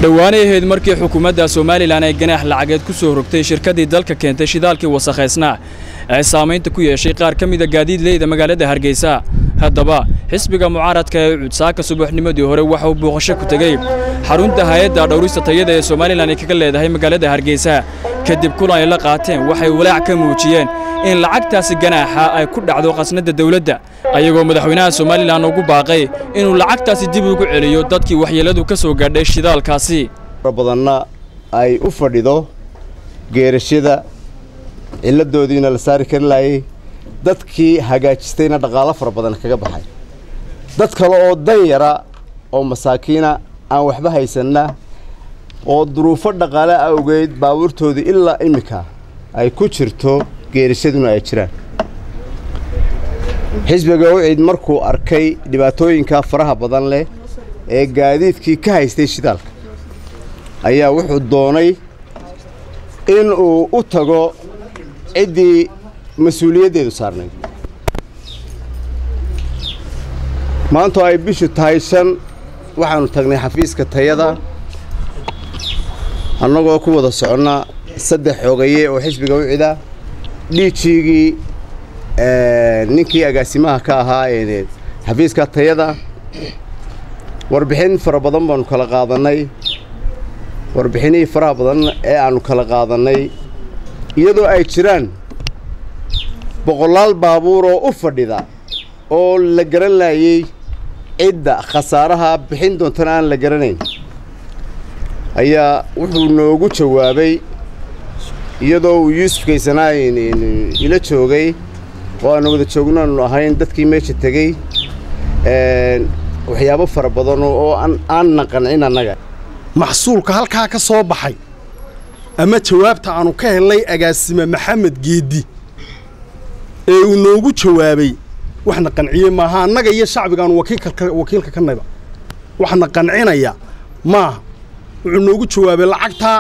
dhowaanay ahayd markii xukuumadda somalilan ay ganaax lacageed ku soo rogtay shirkaddii dalka keentay shidaalkii wasakhaysnaa ee saamaynta ku yeeshay qaar ka mida gaadiidleyda magaalada hargeysa haddaba xisbiga mucaaradka ee cudsaaka subaxnimadii hore waxa uu booqasho ku tegey xarunta hay-adda dhowrista tayada ee somalilan ay kaga leedahay magaalada hargeysa kadib kulan ay la qaateen waxay walaac ka muujiyeen in lacagtaasi ganaaxa ay ku dhacdo khasnadda dawladda ayagoo madaxweynaha somalilan ugu baaqay inuu lacagtaasi dib ugu celiyo dadkii waxyeelladu ka soo gaadhay shidaalkaasi badanna ay u fadhido geerashada cilladoodiina la saari kari laayay dadkii hagaajistayna dhaqaalo fara badan kaga baxay dad kale oo dan yara oo masaakiina aan waxba haysanna oo duruufo dhaqaale awgeed baabuurtoodii ilaa iminka ay ku jirto geerashaduna ay jiraan xisbiga wiciid markuu arkay dhibaatooyinka faraha badan leh ee gaadiidkii ka haystay shidaalka ayaa wuxuu doonay in uu u tago ciddii mas-uuliyaddeedu saarnayd maantoo ay bishu tahay shan waxaannu tagnay xafiiska tayada annagoo ku wada soconna saddex xogaye oo xisbiga wicida dhiijiigii ninkii agaasimaha ka ahaa ee xafiiska tayada warbixin fara badan baannu kala qaadannay warbixinihii faraha badan ee aannu kala qaadannay iyadoo ay jiraan boqolaal baabuur oo u fadhida oo la garan laayey cidda khasaaraha bixin doontana aan la garanayn ayaa wuxuu noogu jawaabay iyadoo uu yuusuf kaysanaa ila joogay oo aanu wada joognaanu ahayn dadkii meesha tegey waxyaabo fara badan oo aanna qancin annaga maxsuulka halkaa ka soo baxay ama jawaabta aanu ka helnay agaasime maxamed geeddi ee uu noogu jawaabay waxna qanciye maaha annaga iyo shacbigaanu wakiilka ka nayba waxna qancinaya maaha wuxuu noogu jawaabay lacagtaa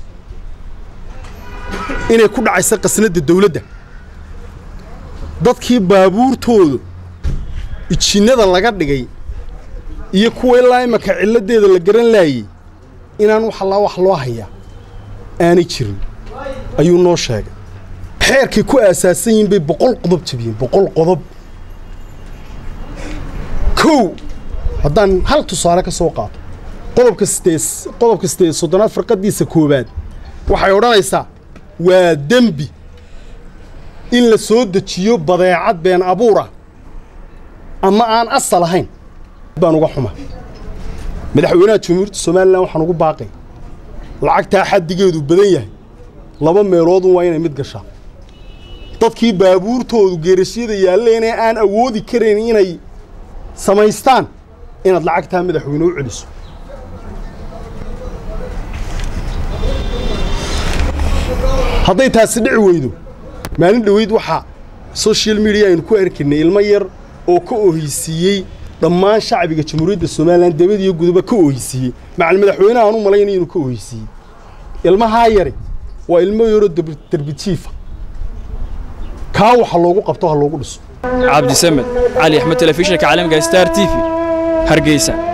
inay ku dhacaysa qasnadda dawladda dadkii baabuurtooda ijinnada laga dhigay iyo kuwa ilaa imanka cilladeeda la garan laayey inaan wax allaa wax loo hayaa aanay jirin ayuu noo sheegay xeerkay ku aasaasan yihiin bay boqol qodob jabiyeen boqol qodob kow haddaan hal tusaale ka soo qaato qodobka sideed qodobka sideed soddonaad farqaddiisa koowaad waxay odhanaysaa waa dembi in la soo dejiyo badeecad been abuur ah ama aan asal ahayn baan uga xuma madaxweynaha jamhuuriyadda somalilan waxaan ugu baaqay lacagtaa xaddigeedu badan yahay laba meeloodun waa inay mid gashaa dadkii baabuurtoodu geerashyada yaalleene aan awoodi karayn inay samaystaan inaad lacagtaa madaxweyne u celiso hadday taasi dhici weydo maalin dhoweyd waxaa social media aynu ku arkaynay ilmo yar oo ka ohaysiiyey dhammaan shacbiga jamhuuriyadda somalilan debad iyo guduba ka ohaysiiyey macal madaxweynaha aan u malaynay inuu ka ohaysiiyey ilmahaa yare waa ilmo yaroo derbijiifa kaa waxa loogu qabto ha loogu dhiso cabdisamed cali axmed telefishinka caalamiga star t v hargeysa